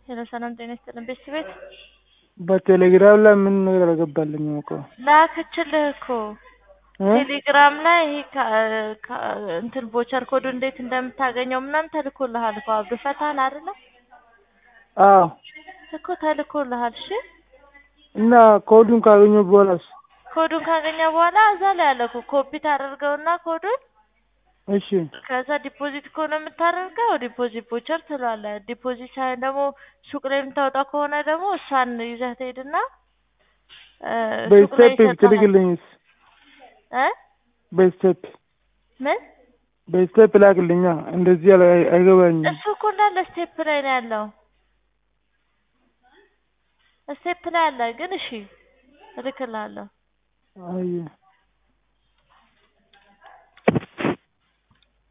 ሄሎ ሰላም ጤና ይስጥልን ቤት ቤት በቴሌግራም ላይ ምን ነገር አልገባልኝም እኮ ላክችልህ እኮ እ ቴሌግራም ላይ ይሄ ከ- ከ- እንትን ቮቸር ኮዱ እንዴት እንደምታገኘው ምናምን ተልኮልሃል እኮ አብዱ ፈታል አይደለ አዎ እኮ ተልኮልሃል እሺ እና ኮዱን ካገኘሁ በኋላስ ኮዱን ካገኘ በኋላ እዛ ላይ አለ እኮ ኮፒ ታደርገውና ኮዱን እሺ ከዛ ዲፖዚት ከሆነ የምታደርገው ዲፖዚት ቮቸር ትለዋለህ። ዲፖዚት ሳይሆን ደግሞ ሱቅ ላይ የምታወጣው ከሆነ ደግሞ እሷን ይዘህ ትሄድና እ ሱቅ ላይ በስቴፕ ይሰጥሃል። ትልክልኝስ እ በስቴፕ ምን በስቴፕ ላክልኛ እንደዚህ አለ አይገባኝም እሱ እኮ እንዳለ ስቴፕ ላይ ነው ያለው። ስቴፕ ላይ አለ ግን እሺ እልክልሃለሁ። አየ